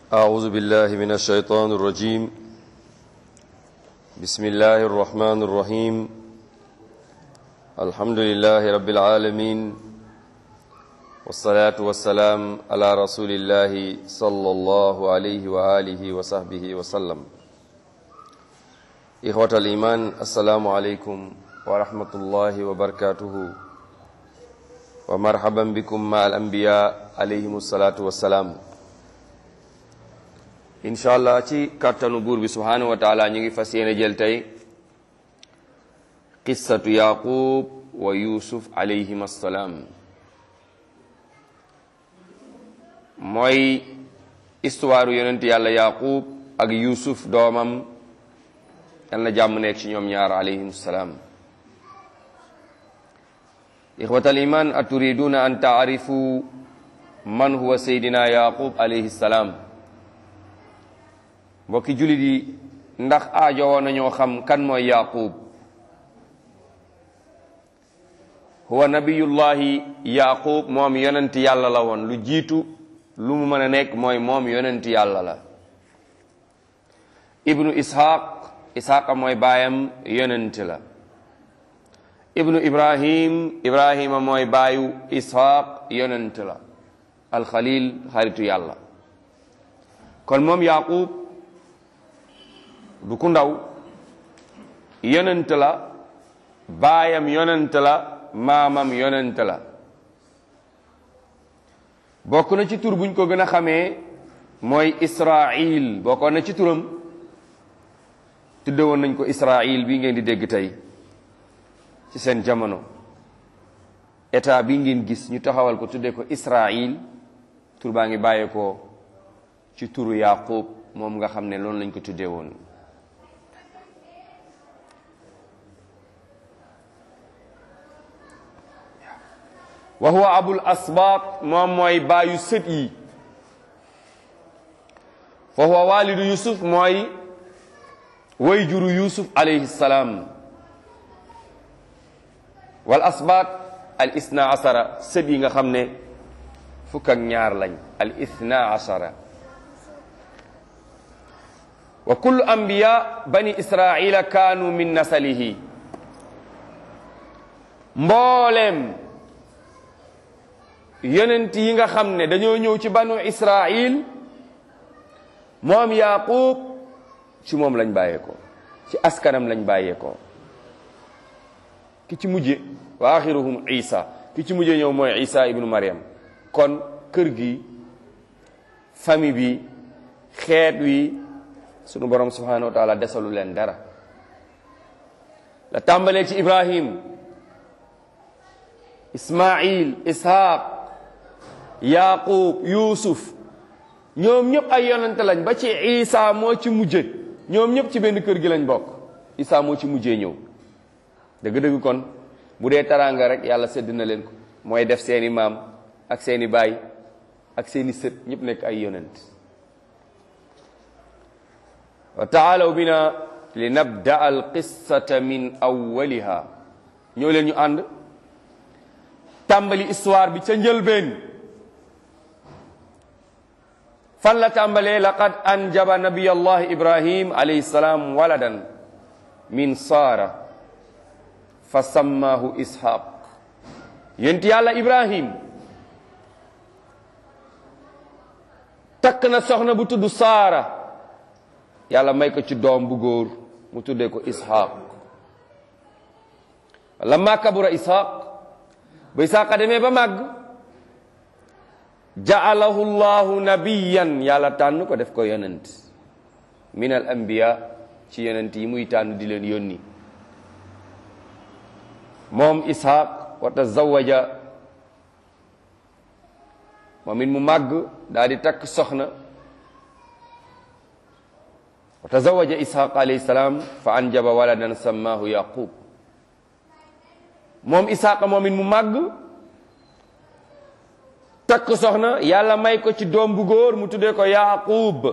أعوذ بالله من الشيطان الرجيم بسم الله الرحمن الرحيم الحمد لله رب العالمين والصلاة والسلام على رسول الله صلى الله عليه وآله وصحبه وسلم إخوة الإيمان السلام عليكم ورحمة الله وبركاته ومرحبا بكم مع الأنبياء عليهم الصلاة والسلام incha allah ci kàttanu buur bi subhanahu wa taala ñu ngi fas yéene jël tey qissatu yaqub wa yusuf alayhim assalaam mooy histoire yonent yàlla yaqub ak yusuf doomam yal na jàmm nekk ci ñoom ñaar alayhim salaam ixwatal iman aturiduna an taarifu man huwa seydina yaqub alayhi salaam mbokki jullit yi ndax aajo woon nañoo xam kan mooy yaqub huwa nabiyullahi yaqub moom yonent yàlla la woon lu jiitu lu mu mën a nekk mooy moom yonent yàlla la ibnu ishaq ishaqa mooy baayam yonent la ibnu ibrahim ibrahima mooy baayu ishaq yonent la alxalil xaritu yàlla kon moom yaqub du ku ndaw yonent la baayam yonent la maamam yonent la bokk na ci tur buñ ko gën a xamee mooy Israil bokkoon na ci turam tudde woon nañ ko Israil bii ngeen di dégg tey ci seen jamono état bi ngeen gis ñu taxawal ko tudde ko Israil tur baa ngi bàyyeekoo ci turu Yaqub moom nga xam ne loolu lañ ko tuddee woon wa huwa abul asbaat moom mooy baayu sët yi fa huwa walidu yusuf mooy way juru yusuf alayhi salaam wal asbaat al isna asara sët yi nga xam ne fukk ak ñaar lañ al isna asara wa kullu anbiya bani israila kaanu min nasalihi mbooleem yonent yi nga xam ne dañoo ñëw ci banu israil moom yaqub ci moom lañ bàyyeekoo ci askanam lañ bàyyeekoo ki ci mujje wa axiruhum isa ki ci mujje ñëw mooy isa ibnu mariam kon kër gi famille bi xeet wi sunu borom subhanahu wa taala desalu leen dara la tàmbalee ci ibrahim ismail ishaq yaqub yusuf ñoom ñëpp ay yonante lañ ba ci isa moo ci mujje ñoom ñëpp ci benn kër gi lañ bokk isa moo ci mujjee ñëw dëgg-dëgg kon bu dee taraanga rek yàlla sedd na leen ko mooy def seeni maam ak seeni baay ak seeni sët ñëpp nekk ay yonent wa taalaw bina li nabda al qissata min awwaliha ñoo leen ñu ànd tàmbali histoire bi ca njëlbeen fan la tàmbalee laqad anjaba nabiyallahi ibrahim alayhi salaam waladan min saara fa sammaahu ishaq yent yàlla ibrahim takk na soxna bu tudd saara yàlla may ko ci doom bu góor mu tuddee ko ishaq lamma kabura ishaq ba isaaqa demee ba màgg ja'alahu llahu nabiyan yàlla tànn ko def ko yonent min al anbiya ci yonent yi muy tànn di leen yónni moom ishaq wa tazawaja moom it mu màgg daal di takk soxna wa tazawaja ishaq alayhi salaam fa anjaba waladan sammaahu yaqub moom ishaq moom it mu màgg takk soxna yàlla may ko ci doom bu góor mu tuddee ko yaqub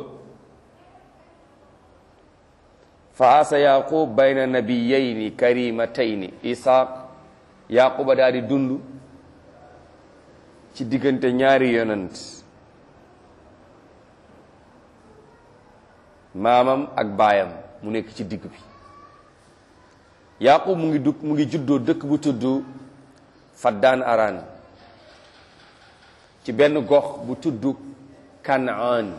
fa asa yaqub bayna nabiyayni karimatayni ishaq yaquba daal di dund ci diggante ñaari yonent maamam ak baayam mu nekk ci digg bi yaqub mu ngi dugg mu ngi juddoo dëkk bu tudd faddaan araan ci benn gox bu tudd kanaan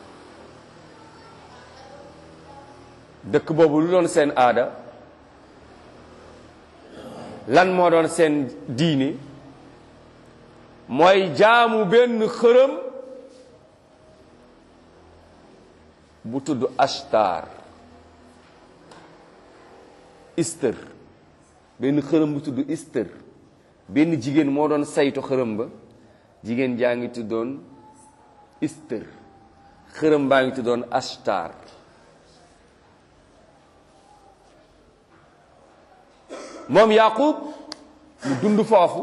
dëkk boobu lu doon seen aada lan moo doon seen diine mooy jaamu benn xërëm bu tudd ashtar ister benn xërëm bu tudd ister benn jigéen moo doon saytu xërëm ba jigéen jaa ngi tuddoon ister xërëm baa ngi tuddoon ashtar moom yaqub mu dund foofu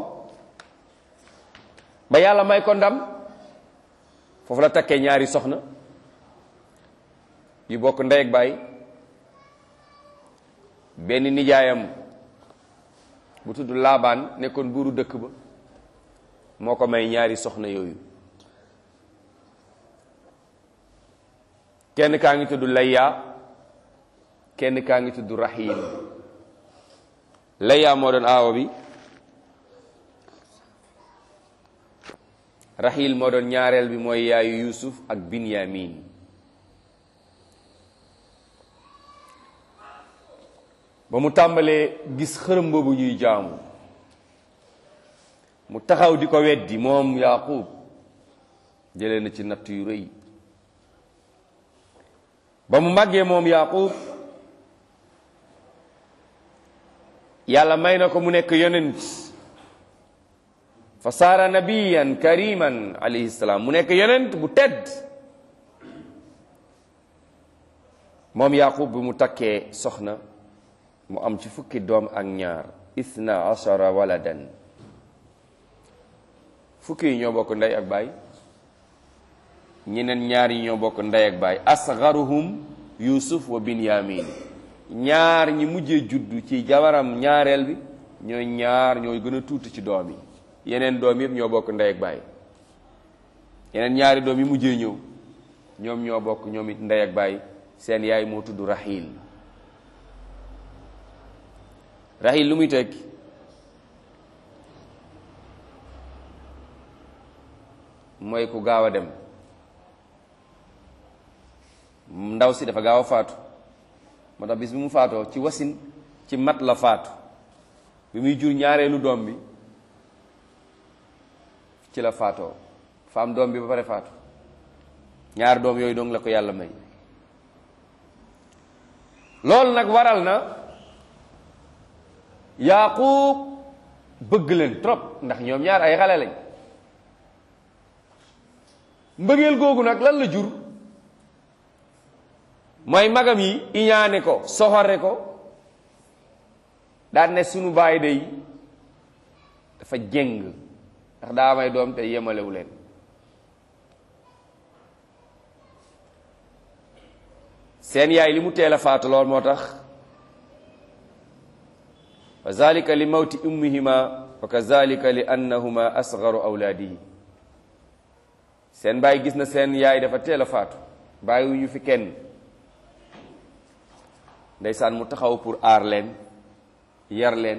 ba yàlla may ko ndam foofu la takkee ñaari soxna yu bokk ndey ak baay benn nijaayam bu tudd laabaan nekkoon buuru dëkk ba moo ko may ñaari soxna yooyu kenn kaa ngi tudd layya kenn kaa ngi tudd rahil layya moo doon aawa bi rahil moo doon ñaareel bi mooy yaayu yusuf ak binyamin ba mu tàmbalee gis xërëm boobu ñuy jaamu mu taxaw di ko weddi moom yaqub jëlee na ci natt yu rëy ba mu màggee moom yaqub yàlla may na ko mu nekk yonent fa saara nabiyan kariman alayhi salaam mu nekk yonent bu tedd moom yaqub bi mu takkee soxna mu am ci fukki doom ak ñaar isna ashara waladan fukki yi ñoo bokk ndey ak baay ñeneen ñaar yi ñoo bokk ndey ak baay asgaruhum yusuf wa binyamin ñaar ñi mujjee juddu ci jabaram ñaareel bi ñooy ñaar ñooy gën a tuuti ci doom yi yeneen doom yëpp ñoo bokk ndey ak baay yeneen ñaari doom yi mujjee ñëw ñoom ñoo bokk ñoom it ndey ak baay seen yaay moo tudd rahil rahil lu muy tekki mooy ku gaaw a dem ndaw si dafa gaaw a faatu moo tax bis bi mu faatoo ci wasin ci mat la faatu bi muy jur ñaareelu doom bi ci la faatoo faam doom bi ba pare faatu ñaar doom yooyu dong la ko yàlla may loolu nag waral na yaqub bëgg leen trop ndax ñoom ñaar ay xale lañ mbëggeel googu nag lan la jur mooy magam yi iñaane ko soxore ko daan ne sunu baay day dafa jëng ndax daa may doom te yemalewu leen seen yaay li mu teel a faatu lool moo tax wa zalika li mawti ummihima wa kazalika li annahuma asgaru awlaadihi seen baay gis na seen yaay dafa teel a faatu bàyyiwuñu fi kenn ndeysaan mu taxaw pour aar leen yar leen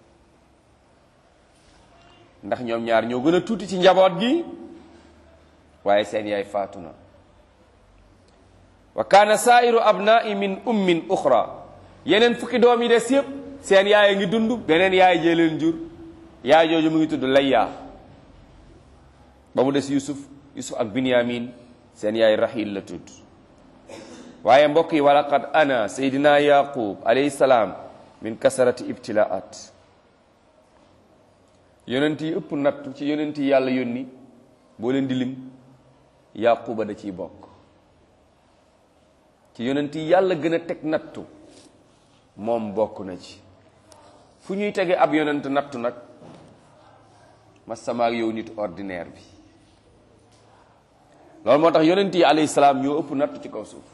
ndax ñoom ñaar ñoo gën a tuuti ci njaboot gi waaye seen yaay faatu na wa kaana saairu abnai min ummin uxra yeneen fukki doom yi des yëpp seen yaay a ngi dund beneen yaay jee leen jur yaay jooju mu ngi tudd layya ba mu des yusuf yusuf ak binyamin seen yaay rahil la tudd waaye mbokk yi walaqad ana seydina yaqub alayhi salaam min kasarati ibtilaat yonent yi ëpp nattu ci yonent yi yàlla yónni boo leen di lim yaquba da ciy bokk ci yonent yi yàlla gën a teg nattu moom bokk na ci fu ñuy tege ab yonent nattu nag ma sama ak yow nit ordinaire bi loolu moo tax yonent yi alayhi salaam ñoo ëpp nattu ci kaw suuf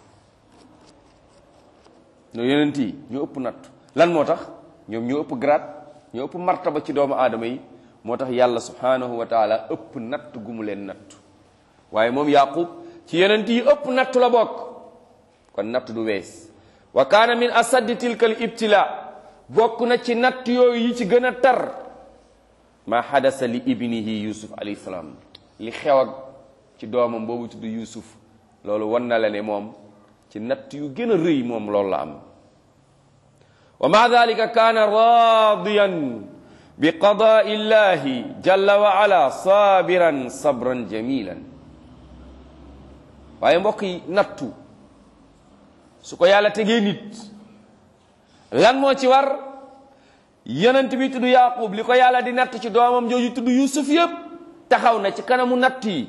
no yonent yi ñoo ëpp nattu lan moo tax ñoom ñoo ëpp grade ñoo ëpp martaba ci doomu aadama yi moo tax yàlla subhanahu wa taala ëpp natt gu mu leen nattu waaye moom yaqub ci yonent yi ëpp nattu la bokk kon natt du wees wa kaana min asaddi tilka al ibtila bokk na ci natt yooyu yi ci gën a tar ma xadasa li ibnihi yusuf alayhi salaam li xew ak ci doomam boobu tudd yusuf loolu wan na la ne moom ci natt yu gën a rëy moom loolu la am wa ma dalika kaana radiyan bi qadaa illahi jalla wa ala sabiran sabran jamilan waaye mbokk yi nattu su ko yàlla tegee nit lan moo ci war yonent bi tudd yaqub li ko yàlla di natt ci doomam jooju tudd yusuf yëpp taxaw na ci kanamu natt yi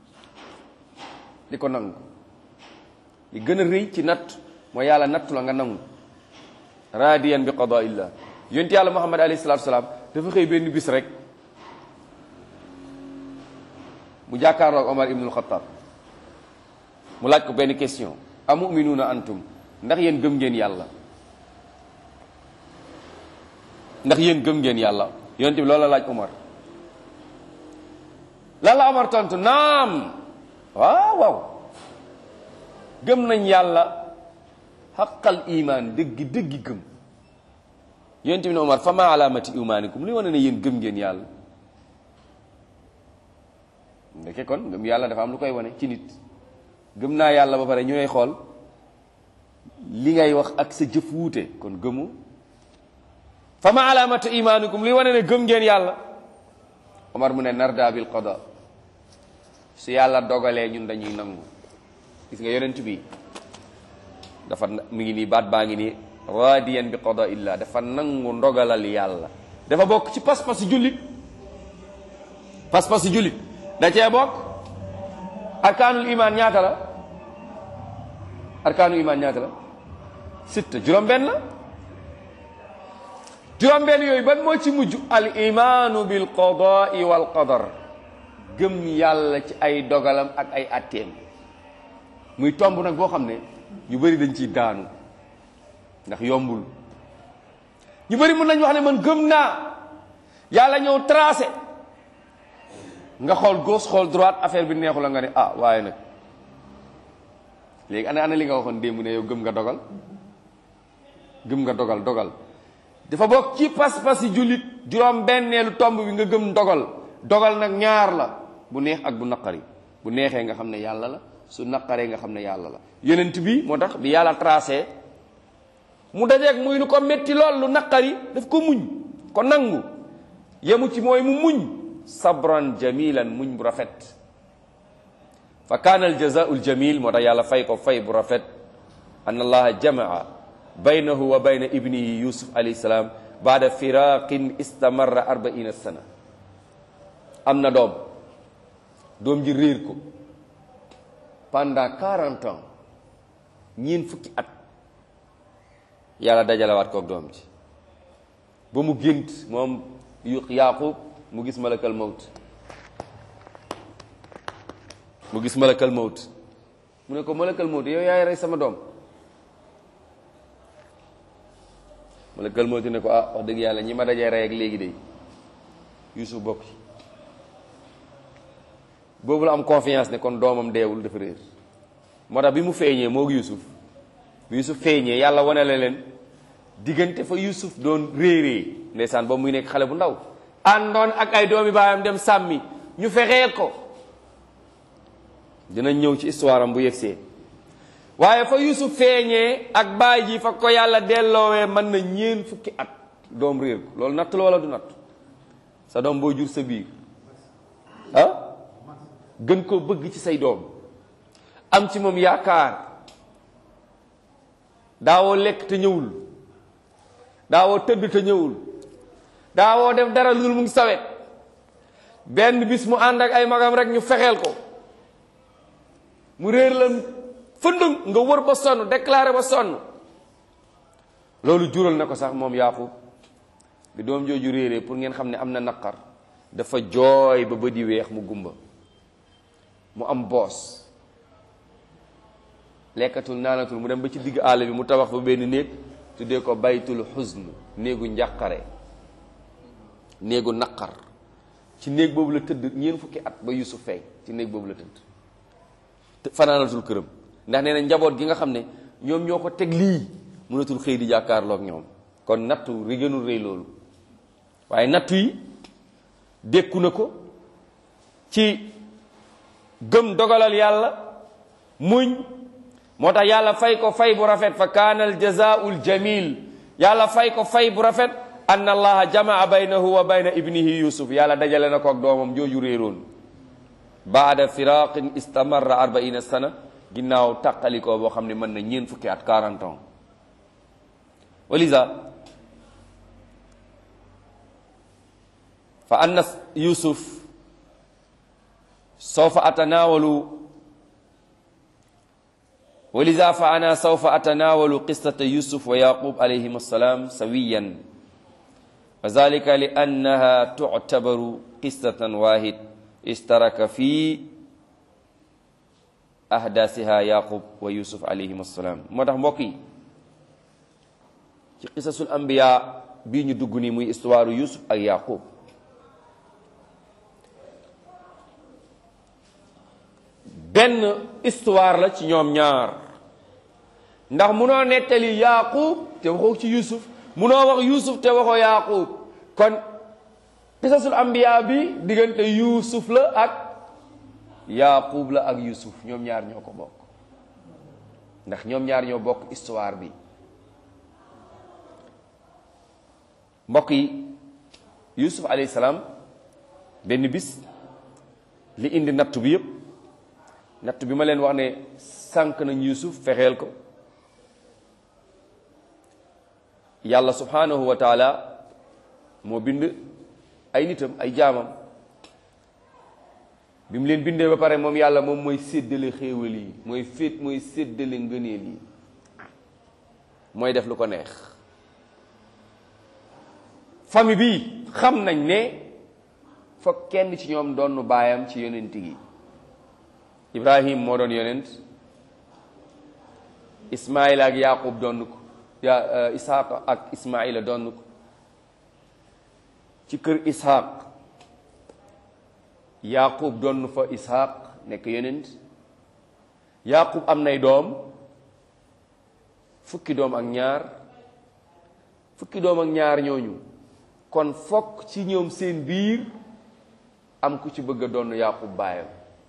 di ko nangu li gën a rëy ci natt mooy yàlla nattu la nga nangu radiyan bi qadaa illah yonent yàlla muhammad alayhi salatu salaam dafa xëy benn bis rek mu jàkkaarloog omar ibnul xataab mu laaj ko benn question a muminuuna antum ndax yéen gëm ngeen yàlla ndax yéen gëm ngeen yàlla yonent bi loolu la laaj Omar lan la Omar tontu naam waaw waaw gëm nañ yàlla xaqal iman dëggi dëggi gëm yonent bi ne Omar fa ma alaamati imaanikum li wane ne yéen gëm ngeen yàlla ndeke kon gëm yàlla dafa am lu koy wane ci nit gëm naa yàlla ba pare ñu lay xool li ngay wax ak sa jëf wuute kon gëmu fa ma alaamatu imaanukum li wane ne gëm ngeen yàlla omar mu ne narda bil qada su yàlla dogalee ñun dañuy nangu gis nga yonent bi dafa mi ngi nii baat baa ngi nii radiyan bi qada illah dafa nangu ndogalal yàlla dafa bokk ci pas-pasi jullit pas-pasi jullit da cee bokk arkaanul iman ñaata la arkaanul iman ñaata la sitta juróom benn la juróom benn yooyu ban moo ci mujj al imaanu bil qadaai wal qadar gëm yàlla ci ay dogalam ak ay atteem muy tomb nag boo xam ne ñu bëri dañ ciy daanu ndax yombul ñu bëri mën nañ wax ne man gëm naa yàlla ñëw tracé nga xool gauche xool droite affaire bi neexu la nga ne ah waaye nag léegi ana ana li nga waxoon démb ne yow gëm nga dogal gëm nga dogal dogal dafa bokk ci pas-pas yi jullit juróom benneelu tomb bi nga gëm dogal dogal nag ñaar la bu neex ak bu naqari bu neexee nga xam ne yàlla la su naqaree nga xam ne yàlla la yonent bi moo tax bi yàlla tracé mu dajeeg muy lu ko metti lool lu naqari daf ko muñ ko nangu yemu ci mooy mu muñ sabran jamilan muñ bu rafet fa kaana al jazaau al jamil moo tax yàlla fay ko fay bu rafet an allaha jamaa baynahu wa bayna ibnihi yusuf alayhi salaam baada firaqin istamarra arbaina sana am na doom doom ji réer ko pendant quarante ans ñeen fukki at yàlla dajalewaat koog doom ji ba mu gént moom yu yaqub mu gis malakal mawt mu gis malakal mawt mu ne ko malakal mawt yow yaay rey sama doom malakal mawt ne ko ah wax dëgg yàlla ñi ma dajee rey ak léegi de yusuf bokk ci boobu la am confiance ne kon doomam deewul dafa réer moo tax bi mu feeñee moog yusuf bi yusuf feeñee yàlla wane la leen diggante fa yusuf doon réeree ndeysaan ba muy nekk xale bu ndaw àndoon ak ay doomi baayam dem sàmmi ñu fexee ko dinañ ñëw ci histoire am bu yegsee waaye fa yusuf feeñee ak baay ji fa ko yàlla delloowee mën na ñeen fukki at doom réer ko loolu natt la wala du natt sa doom boo jur sa biir ah gën koo bëgg ci say doom am ci moom yaakaar daawoo lekk te ñëwul daawoo tëdd te ñëwul daawoo def dara lu mu ngi sawet benn bis mu ànd ak ay magam rek ñu fexeel ko mu réer la fëndëng nga wër ba sonn déclaré ba sonn loolu jural na ko sax moom Yaaqub bi doom jooju réeree pour ngeen xam ne am na naqar dafa jooy ba bëdi weex mu gumba mu am boos lekkatul naanatul mu dem ba ci digg àll bi mu tabax ba benn néeg tuddee ko baytul xusn néegu njàqare néegu naqar ci néeg boobu la tëdd ñeent fukki at ba Yusuf feeñ ci néeg boobu la tëdd fanaanatul këram ndax nee na njaboot gi nga xam ne ñoom ñoo ko teg lii mënatul xëy di jàkkaarloog ñoom kon nattu ri gënul rëy loolu waaye nattu yi dékku na ko ci gëm dogalal yàlla muñ moo tax yàlla fay ko fay bu rafet fa kaana al jazaa'ul jamil yàlla fay ko fay bu rafet an allaha jamaa baynahu wa bayna ibnihi yusuf yàlla dajale na ko ak doomam jooju réeroon baada firaqin istamarra arbaina sana ginnaaw tàqalikoo boo xam ne mën na ñeen fukki at 40 ans walisa fa anna yusuf sawfa atanawalu ولذا فأنا سوف أتناول قصة يوسف ويعقوب عليهما السلام سويا وذلك لأنها تعتبر قصة واحد اشترك في أحداثها يعقوب ويوسف عليهما السلام moo tax mbokk yi ci qisasul anbiya bii ñu dugg nii muy histoire Yusuf ak Yaqub benn histoire la ci ñoom ñaar ndax munoo nettali Yaqub te waxoo ci Yusuf munoo wax Yusuf te waxoo Yaqub kon qisasul anbiya bi diggante Yusuf la ak Yaqub la ak Yusuf ñoom ñaar ñoo ko bokk ndax ñoom ñaar ñoo bokk histoire bi mbokk yi Yusuf alayhi salaam benn bis li indi nattu bi yépp natt bi ma leen wax ne sànq nañ Yusuf fexeel ko yàlla subhanahu wa taala moo bind ay nitam ay jaamam bi mu leen bindee ba pare moom yàlla moom mooy séddale xéewal yi mooy féet mooy séddale ngëneel yi mooy def lu ko neex famille bi xam nañ ne foog kenn ci ñoom doon baayam ci yonent gi Ibrahim moo doon yonent Ismaïla ak Yaqub doon ko ya Ishaq ak Ismaïla doon ko ci kër Ishaq Yaqub doon fa Ishaq nekk yonent Yaqub am nay doom fukki doom ak ñaar fukki doom ak ñaar ñooñu kon fokk ci ñoom seen biir am ku ci bëgg a doon Yaqub baayam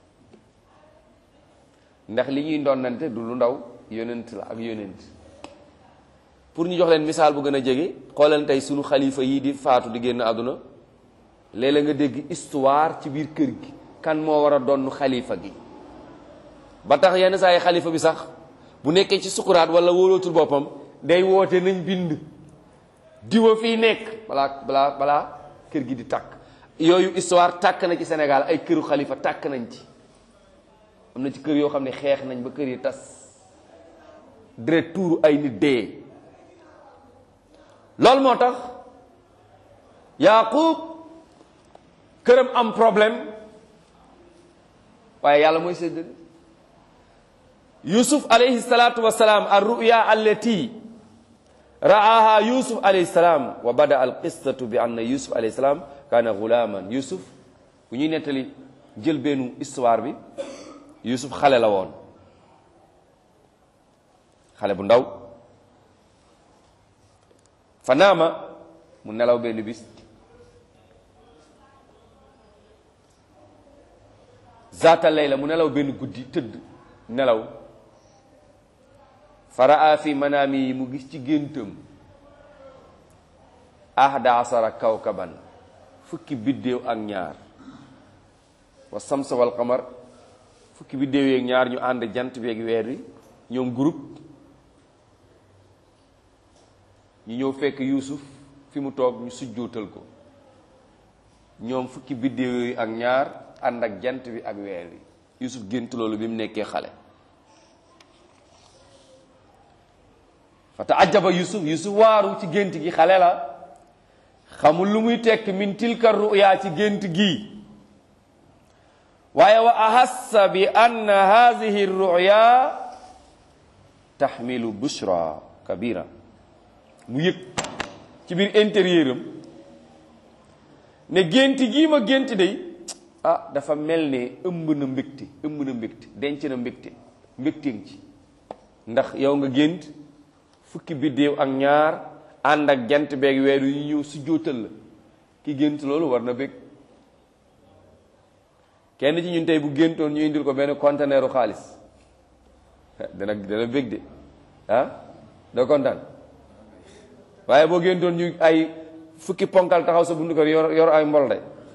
ndax li ñuy ndonnante du lu ndaw yonent la ak yonent pour ñu jox leen misaal bu gën a jege xoolal tey sunu xalifa yi di faatu di génn àdduna léeg-léeg nga dégg histoire ci biir kër gi kan moo war a doon xalifa gi ba tax yenn saa yi xalifa bi sax bu nekkee ci sukuraat wala wóolootul boppam day woote nañ bind diwa fii nekk balaa balaa balaa kër gi di tàkk yooyu histoire tàkk na ci Sénégal ay këru xalifa tàkk nañ ci am na ci kër yoo xam ne xeex nañ ba kër yi tas deret tuuru ay nit dee loolu moo tax Yaqub këram am problème waaye yàlla mooy séddale Yusuf alayhi salaatu wa salaam ar ruya allati ra'aha Yusuf alayhi salaam wa bada al qissatu bi anna Yusuf alayhi salaam kaana gulaaman Yusuf bu ñuy nettali jël bennu histoire bi Yusuf xale la woon xale bu ndaw fa naama mu nelaw benn bis zaata layla mu nelaw benn guddi tëdd nelaw fa raa fi manaami yi mu gis ci géntam ahda asara kawkaban fukki biddéew ak ñaar wa samsa wal qamar fukki biddéew yeeg ñaar ñu ànd jant bi ak weer wi ñoom groupe ñu ñëw fekk yuusuf fi mu toog ñu sujjootal ko ñoom fukki biddéew yooyu ak ñaar ànd ak jant bi ak weer wi yuusuf gént loolu bi mu nekkee xale fa taajaba yusuf yusuf waaru ci gént gi xale la xamul lu muy tekk min tilka ruya ci gént gi waaye wa ahassa bi anna hadihi ruya taxmilu bushra kabira mu yëg ci biir intérieur am ne gént gii ma gént day ah dafa mel ne ëmb na mbégte ëmb na mbégte denc na mbégte mbégteeng ci ndax yow nga gént fukki biddéew ak ñaar ànd ak jant beeg weer yu ñëw su jóotal la ki gént loolu war na bég kenn ci ñun tey bu géntoon ñu indil ko benn conteneeru xaalis dana dana bég de ah doo kontaan waaye boo géntoon ñu ay fukki ponkal taxaw sa bundu kër yor yor ay mbol de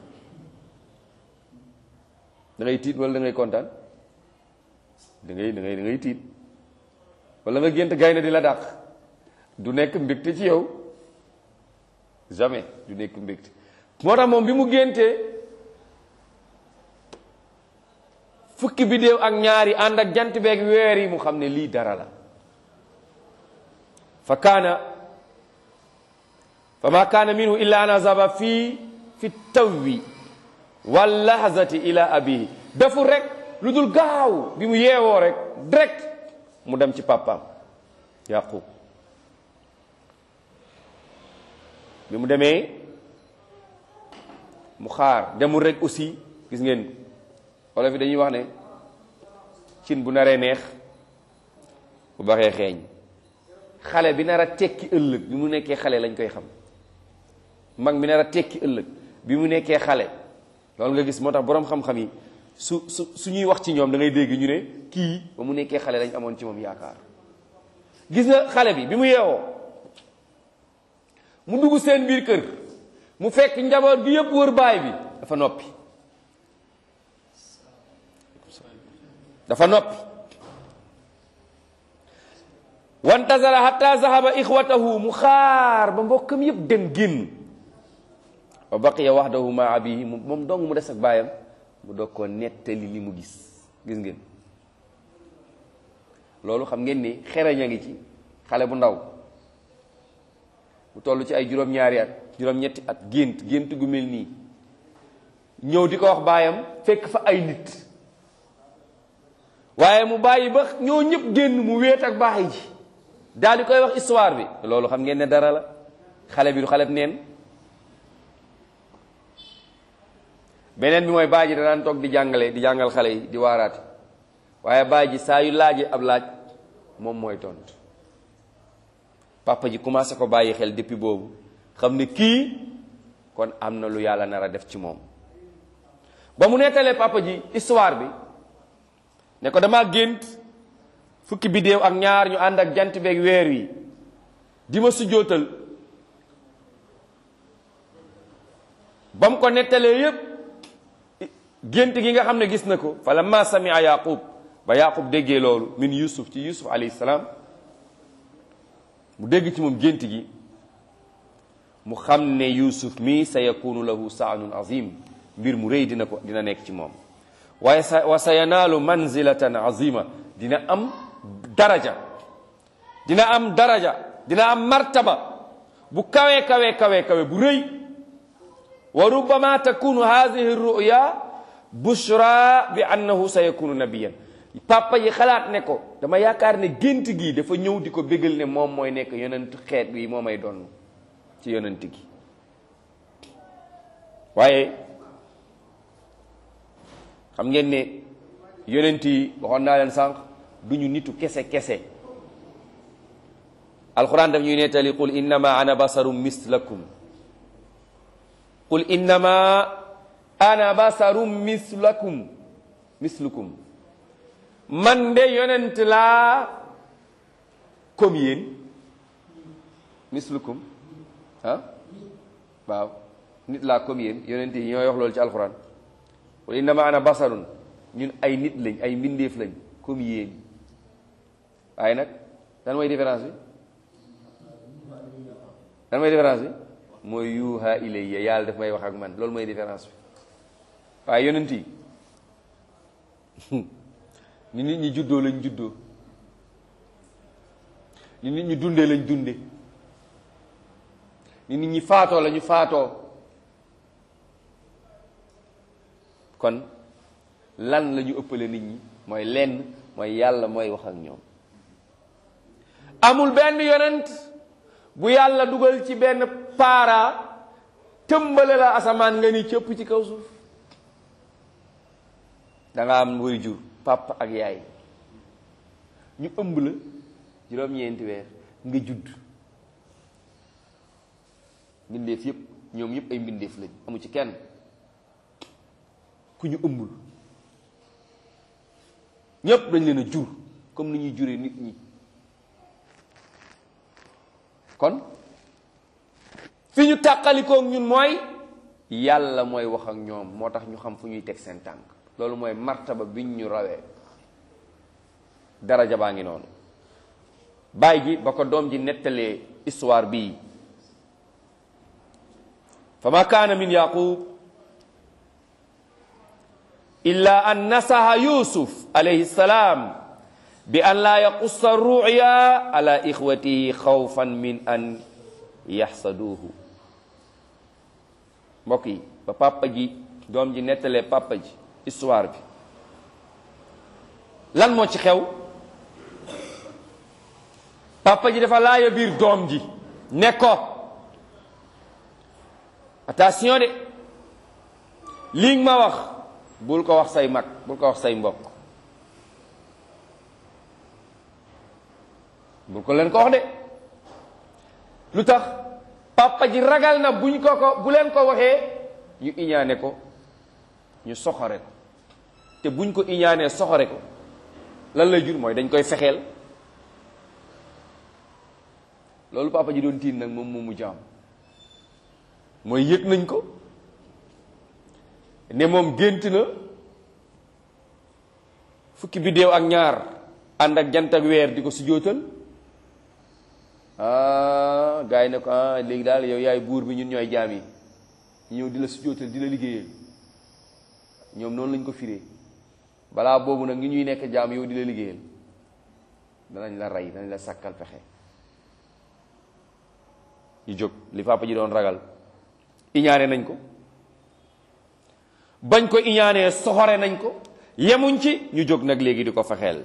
da ngay tiit wala da ngay kontaan da ngay da ngay da ngay tiit wala nga gént gaynde di la dàq du nekk mbégte ci yow jamais du nekk mbégte moo tax moom bi mu géntee fukki bidéew ak ñaari ànd ak jant beeg weer yi mu xam ne lii dara la fa kaana fa ma kaana minhu illa an azaba fii fi tawwi wal lahzati ila abihi dafu rek lu dul gaaw bi mu yeewoo rek direct mu dem ci papaam yaqub bi mu demee mu xaar demul rek aussi gis ngeen wala fi dañuy wax ne cin bu naree neex bu baxee xeeñ xale bi nar a tekki ëllëg bi mu nekkee xale lañ koy xam mag bi nar a tekki ëllëg bi mu nekkee xale loolu nga gis moo tax boroom xam-xam yi su su su ñuy wax ci ñoom da ngay dégg ñu ne kii ba mu nekkee xale lañ amoon ci moom yaakaar gis nga xale bi bi mu yeewoo mu dugg seen biir kër mu fekk njaboot gi yëpp wër baay bi dafa noppi dafa noppi wantazara hatta zahaba ixwatahu mu xaar ba mbokkam yëpp dem génn wa baqiya wahdahu ma abihi moom dong mu des ak baayam mu doog koo nettali li mu gis gis ngeen loolu xam ngeen ni xereñ a ngi ci xale bu ndaw bu toll ci ay juróom-ñaari at juróom-ñetti at gént gént gu mel nii ñëw di ko wax baayam fekk fa ay nit waaye mu bàyyi ba ñoo ñëpp génn mu wéet ak baay ji daal di koy wax histoire bi loolu xam ngeen ne dara la xale bi du xale neen beneen bi mooy baay ji danaan toog di jàngale di jàngal xale yi di waaraate waaye baay ji saa yu laajee ab laaj moom mooy tontu papa ji commencé ko bàyyi xel depuis boobu xam ne kii kon am na lu yàlla nar a def ci moom ba mu nettalee papa ji histoire bi ne ko dama gént fukki biddéew ak ñaar ñu ànd ak jant beeg weer wi di ma sujjóotal ba mu ko nettalee yépp gént gi nga xam ne gis na ko fa lamma samia yaqub ba yaqub déggee loolu min yusuf ci yusuf alayhi salaam mu dégg ci moom gént gi mu xam ne yusuf mi sa yakunu lahu saanun azim mbir mu rëy dina ko dina nekk ci moom waaye sa wa sa yanaalu manzilatan azima dina am daraja dina am daraja dina am martaba bu kawe kawe kawe kawe bu rëy wa rubbama takunu hadihi ruya bushra bi annahu sa yakunu nabiyan papa yi xalaat ne ko dama yaakaar ne gént gi dafa ñëw di ko bégal ne moom mooy nekk yonent xeet wi moo may doon ci yonent gi waaye xam ngeen ne yonent yi waxoon naa leen sànq du ñu nitu kese kese alquran daf ñuy nettali qul innama ana basarum mislakum qul innama ana basarum mislakum mislukum man de yonent laa comme yéen mislukum ah waaw nit laa comme yéen yonent yi ñooy wax loolu ci alquran qul innama ana basarun ñun ay nit lañ ay mbindeef lañ comme yéen waaye nag dan mooy différence bi dan mooy différence bi mooy yuuha ilayya yàlla daf may wax ak man loolu mooy différence bi waaye yonent yi ni nit ñi juddoo lañ juddoo ni nit ñi dundee lañ dunde ni nit ñi faatoo lañu faatoo kon lan la ñu ëppale nit ñi mooy lenn mooy yàlla mooy wax ak ñoom amul benn yonent bu yàlla dugal ci benn paara tëmbale la asamaan nga ni cëpp ci kaw suuf da nga am way jur papa ak yaay ñu ëmb la juróom-ñeenti weer nga judd mbindeef yépp ñoom yépp ay mbindeef lañ amu ci kenn ku ñu ëmbul ñépp dañ leen a jur comme ni ñuy juree nit ñi kon fi ñu tàqalikook ñun mooy yàlla mooy wax ak ñoom moo tax ñu xam fu ñuy teg seen tànk loolu mooy martaba biñ ñu rawee daraja baa ngi noonu baay ji ba ko doom ji nettalee histoire bii fa ma kaana min yaqub illa an nasaha yusuf alayhi salaam bi an laa yaqussa ruya ala ixwatihi xawfan min an yaxsaduuhu mbokk yi ba papa ji doom ji nettalee papa ji histoire bi lan moo ci xew papa ji dafa laaya biir doom ji ne ko attention de lii ma wax bul ko wax say mag bul ko wax say mbokk bul ko leen ko wax de lu tax papa ji ragal na buñ ko ko bu leen ko waxee ñu iñaane ko ñu soxore ko te buñ ko iñaanee soxore ko lan lay jur mooy dañ koy fexeel loolu papa ji doon tiin nag moom moomu jaam mooy yëg nañ ko ne moom gént na fukki biddéew ak ñaar ànd ak jant ak weer di ko sujjóotal ah gars yi ne ko ah léegi daal yow yaay buur bi ñun ñooy jaam yi ñëw di la sujjóotal di la liggéeyal ñoom noonu lañ ko firee balaa boobu nag ñu ñuy nekk jaam yow di la liggéeyal danañ la rey danañ la sàkkal pexe ñu jóg li papa ji doon ragal iñaane nañ ko bañ ko iñaanee soxore nañ ko yemuñ ci ñu jóg nag léegi di ko fexeel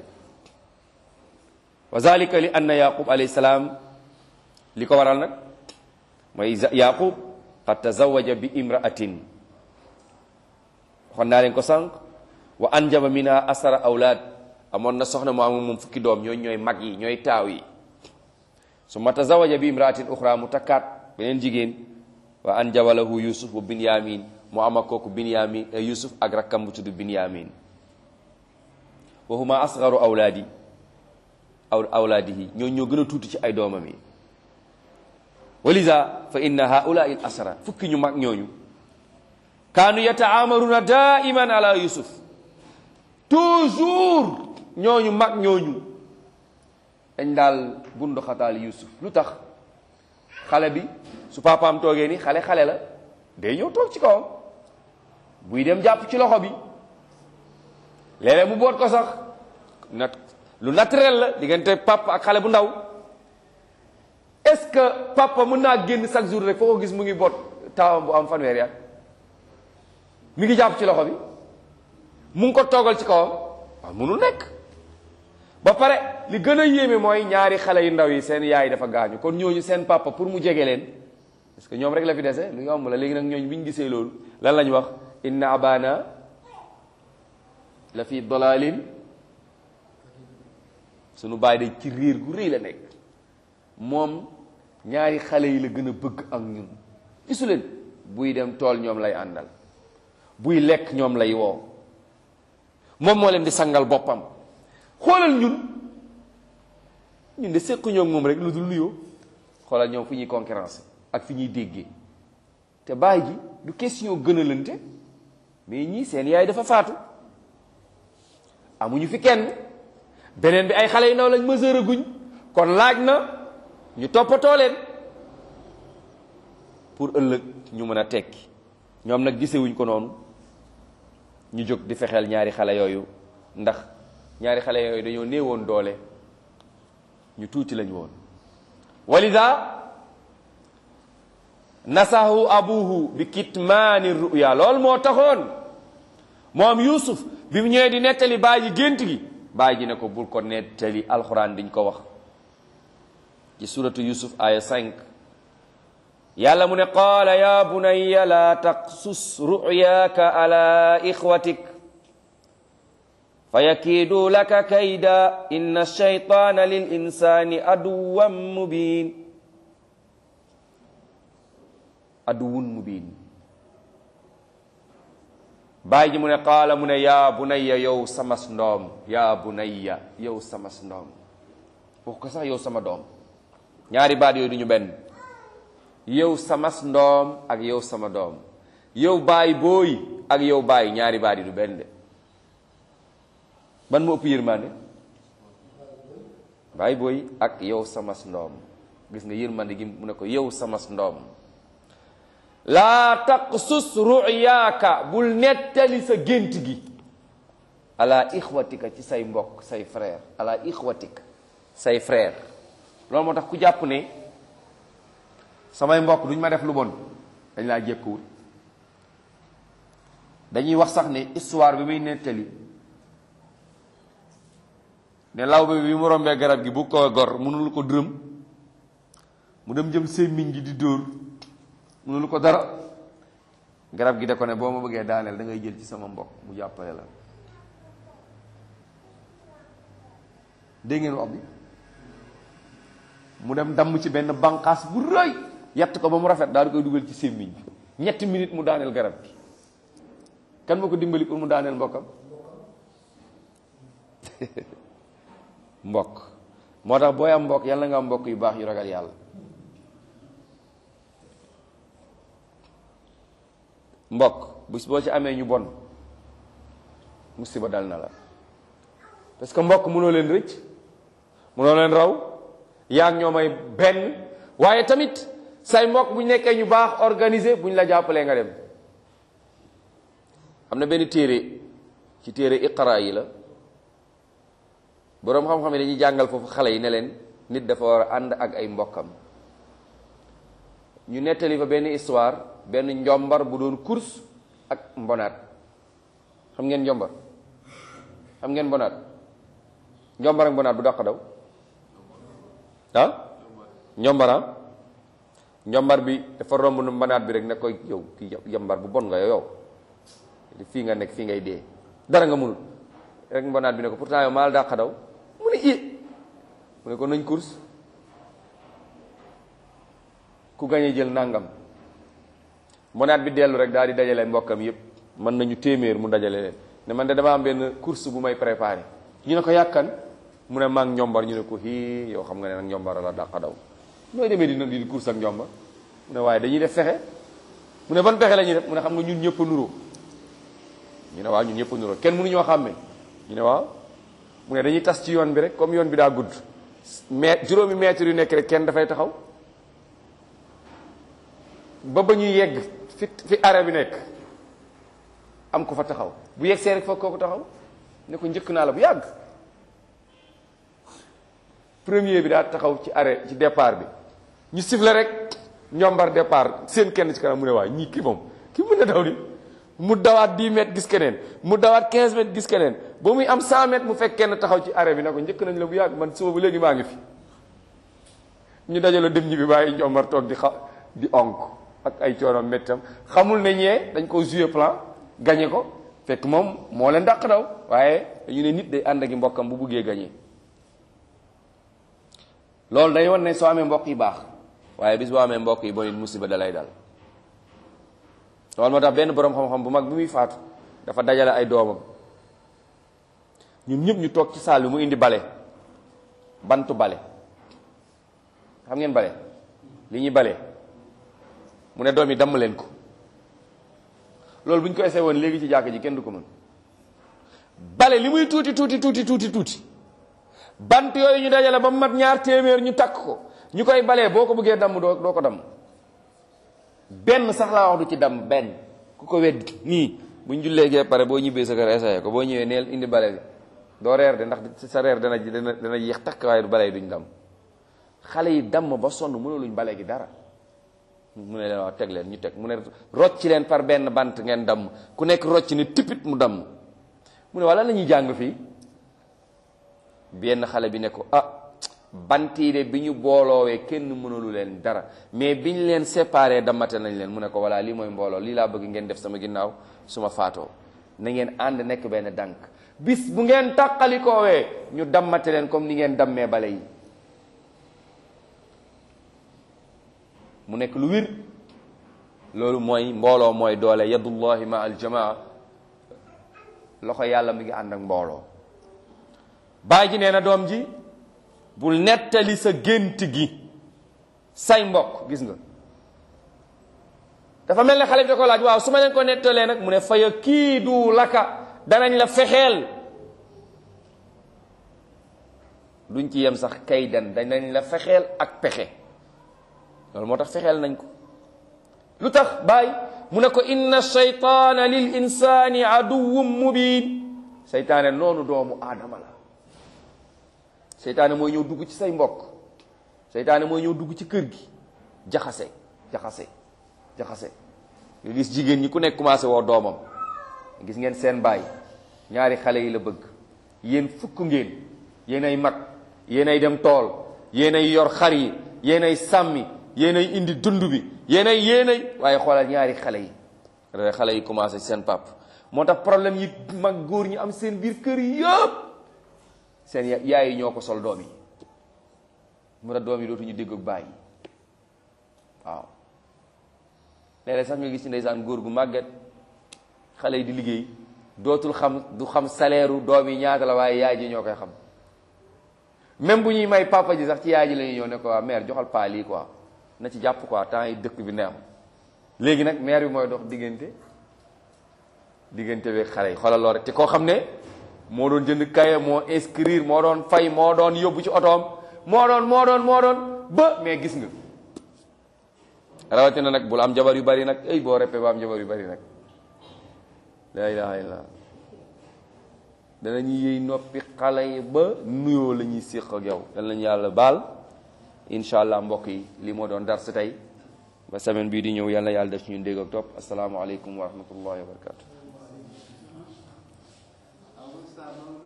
wa zalika li anna yaqub alayhi salaam li ko waral nag mooy yaqub qad tazawaja bi imraatin waxoon naa leen ko sànq wa anjaba minha asara awlaad amoon na soxna mu am moom fukki doom ñooy ñooy mag yi ñooy taaw yi summa tazawaja bi imraatin uxra mu takkaat beneen jigéen wa anjaba lahu yusuf wa binyamin mu am ak kooku binyamin yusuf ak rakkam bu tudd binyamin wa huma asgaru awlaadi aw awlaadihi ñoo ñoo gën a tuuti ci ay doomam yi walisa fa inna haulaai l asra fukki ñu mag ñooñu kaanu yataamaruna daiman ala yusuf toujours ñooñu mag ñooñu dañ daal bundu xataal yusuf lu tax xale bi su papaam toogee ni xale xale la day ñëw toog ci kawam buy dem jàpp ci loxo bi léeg-léeg mu boot ko sax nat lu naturel la diggante papa ak xale bu ndaw est-ce que papa mën naa génn chaque jour rek foo ko gis mu ngi boot taawam bu am fanweer ya mi ngi jàpp ci loxo bi mu ngi ko toogal ci kawam waaw mënul nekk ba pare li gën a yéeme mooy ñaari xale yu ndaw yi seen yaay dafa gaañu kon ñooñu seen papa pour mu jege leen parce que ñoom rek la fi dese lu yomb la léegi nag ñooñu bi ñu gisee loolu lan lañ wax inna abana la fi dalalin sunu baay de ci riir gu rëy la nekk moom ñaari xale yi la gën a bëgg ak ñun gisu leen buy dem tool ñoom lay àndal buy lekk ñoom lay woo moom moo leen di sangal boppam xoolal ñun ñun de séquñoo moom rek lu dul nuyoo xoolal ñoom fu ñuy concurrence ak fi ñuy déggee te baay ji du question gënalante mais ñii seen yaay dafa faatu amuñu fi kenn beneen bi ay xale yu ndaw lañ mesure guñ kon laaj na ñu toppatoo leen pour ëllëg ñu mën a tekki ñoom nag gisewuñ ko noonu ñu jóg di fexeel ñaari xale yooyu ndax ñaari xale yooyu dañoo néewoon doole ñu tuuti lañ woon walida nasahu abuhu bi kitmaani ruya loolu moo taxoon moom yusuf bi mu ñëwee di nettali baay ji gént gi baay ji ne ko bul ko nettali alxuraan diñ ko wax ci suratu yusuf aya 5 yàlla mu ne qaala ya bunayya la taqsus ruyaaka ala ixwatik fa yakiidu laka kayda inna shaytaana lil insani aduwan mubin aduwun mubin bàyyi ji mu ne qaala mu ne yaa bunayya yow samas ndoom yaa bunayya yow samas ndoom wax ko sax yow sama doom ñaari baat yooyu du ñu benn yow samas ndoom ak yow sama doom yow baay booy ak yow baay ñaari baat yi du benn de ban moo ëpp yërmande baay booy ak yow samas ndoom gis nga yërmande gi mu ne ko yow samas ndoom laa taqsus ruyaaka bul nettali sa gént gi ala ixwatika ci say mbokk say frère ala ixwatika say frère loolu moo tax ku jàpp ne samay mbokk duñ ma def lu bon dañ laa jékkuwul dañuy wax sax ne histoire bi muy nettali ne lawbe bi mu rombee garab gi bu ko gor mënul ko dërëm mu dem jëm sémmiñ gi di dóor mënul ko dara garab gi da ko ne boo ma bëggee daaneel da ngay jël ci sama mbokk mu jàppale la dégg ngeen wax bi mu dem damm ci benn banqaas bu rëy yett ko ba mu rafet daal di koy dugal ci sémmiñ bi ñetti minutes mu daaneel garab gi kan moo ko dimbali pour mu daaneel mbokkam mbokk moo tax booy am mbokk yàlla nga am mbokk yu baax yu ragal yàlla mbokk bis boo ci amee ñu bon musiba dal na la parce que mbokk mënoo leen rëcc mënoo leen raw yaa ngi ñoo may benn waaye tamit say mbokk bu ñu nekkee ñu baax organisé bu ñu la jàppalee nga dem am na benn téere ci téere iqra yi la boroom xam-xam yi dañuy jàngal foofu xale yi ne leen nit dafa war a ànd ak ay mbokkam ñu nettali fa benn histoire benn njombar bu doon course ak mbonaat xam ngeen njombar xam ngeen mbonaat njombar ak mbonaat bu dàq daw ah njombara njombar bi dafa romb nu mbonaat bi rek ne koy yow ki yambar bu bon nga yow fii nga nekk fii ngay dee dara nga munul rek mbonaat bi ne ko pourtant yow maa la dàq daw mu ne i mu ne ko nañ course ku gañe jël nangam mbonaat bi dellu rek daal di dajale mbokkam yépp mën nañu téeméer mu dajale leen ne man de dama am benn course bu may préparé ñu ne ko yàkkan mu ne maa ngi njombar ñu ne ko hii yow xam nga ne nag njombar la dàq daw nooy demee dina di course ak njombar mu ne waaye dañuy def fexe mu ne ban pexe la ñuy def mu ne xam nga ñun ñëpp a nuroo ñu ne waaw ñun ñëpp a nuroo kenn mënuñoo xàmmee ñu ne waaw mu ne dañuy tas ci yoon bi rek comme yoon bi daa gudd mais juróomi mètre yu nekk rek kenn dafay taxaw ba ba ñuy yegg fi fi arrêt bi nekk am ko fa taxaw bu yegg see rek foog kooku taxaw ne ko njëkk naa la bu yàgg premier bi daa taxaw ci arrêt ci départ bi ñu siffle rek ñombar départ seen kenn ci kanam mu ne waa ñii kii moom kii mën na daw di mu dawaat 10 mètres gis keneen mu dawaat 15 mètres gis keneen ba muy am 100 mètres mu fekk kenn taxaw ci arrêt bi ne ko njëkk nañ la bu yàgg man suba ba léegi maa ngi fi ñu dajale dem ñi bi bàyyi ñombar toog di xa di onk ak ay coono méttam xamul ne ñee dañ ko jouer plan gagné ko fekk moom moo leen dàq daw waaye dañu ne nit day ànd ak mbokkam bu buggee gagné loolu day wan ne soo amee mbokk yi baax waaye bis boo amee mbokk yi bon musiba da lay dal loolu moo tax benn boroom xam-xam bu mag bi muy faatu dafa dajale ay doomam ñun ñëpp ñu toog ci saal bi mu indi bale bantu bale xam ngeen bale li ñuy bale mu ne doom yi damm leen ko loolu bu ñu ko essayé woon léegi ci jàkk ji kenn du ko mën bale li muy tuuti tuuti tuuti tuuti tuuti bant yooyu ñu dajale ba mu mat ñaar téeméer ñu takk ko ñu koy balee boo ko bëggee damm doo doo ko damm benn sax laa wax du ci damm benn ku ko weddi nii bu ñu jullee gee pare boo ñibbee sa kër essayé ko boo ñëwee neel indi bale bi doo reer de ndax sa reer dana dana dana yéex takk waaye bale yi duñ damm xale yi damm ba sonn mënoo luñ bale gi dara mu ne leen wax teg leen ñu teg mu ne rocci leen par benn bant ngeen damm ku nekk rocc ni tipit mu damm mu ne wala la ñuy jàng fii benn xale bi ne ko ah bant yi de bi ñu booloowee kenn mënalu leen dara mais bi ñu leen séparé dammate nañ leen mu ne ko voilà lii mooy mbooloo lii laa bëgg ngeen def sama ginnaaw su ma faatoo na ngeen ànd nekk benn dànk bis bu ngeen tàqalikoowee ñu dammate leen comme ni ngeen dammee bale yi mu nekk lu wir loolu mooy mbooloo mooy doole yadullahi ma aljamaa loxo yàlla mi ngi ànd ak mbooloo baay ji nee na doom ji bul nettali sa gént gi say mbokk gis nga dafa mel ne xale bi da ko laaj waaw su ma leen ko nettalee nag mu ne faya kii du laka danañ la fexeel duñ ci yem sax kay dan danañ la fexeel ak pexe loolu moo tax fexeel nañ ko lu tax baay mu ne ko inna shaytaana lil insani aduwwun mubin seytaane noonu doomu aadama la seytaane mooy ñëw dugg ci say mbokk seytaane mooy ñëw dugg ci kër gi jaxase jaxase jaxase nga gis jigéen ñi ku nekk commencé woo doomam gis ngeen seen baay ñaari xale yi la bëgg yéen fukk ngeen yéen ay mag yéen ay dem tool yéen ay yor xar yi yéen ay sàmmi yéen ay indi dund bi yéen ay yéen ay waaye xoolal ñaari xale yi rek xale yi commencé seen pap moo tax problème yi mag góor ñi am seen biir kër yëpp seen yaay yi ñoo ko sol doom yi mu tax doom yi dootuñu dégg ak baay waaw léeg-léeg sax nga gis ci ndeysaan góor gu màgget xale yi di liggéey dootul xam du xam salaire u doom yi ñaata la waaye yaay ji ñoo koy xam même bu ñuy may papa ji sax ci yaay ji la ñuy ñëw ne ko waa mère joxal paa lii quoi na ci jàpp quoi temps yi dëkk bi neex léegi nag mère bi mooy dox diggante diggante bi xale yi xoolal loolu rek te koo xam ne moo doon jënd kaye moo inscrire moo doon fay moo doon yóbbu ci otoom moo doon moo doon moo doon ba mais gis nga rawatina nag bul am jabar yu bari nag ay boo reppee ba am jabar yu bari nag la ilaha illallah danañu yëy noppi xale yi ba nuyoo la ñuy séq ak yow dan lañu yàlla baal incha allah mbokk yi li moo doon dar si tey ba semaine bii di ñëw yal na yàlla def ci ñun dégg ak topp asalaamualeykum wa rahmatullahi wa barakatu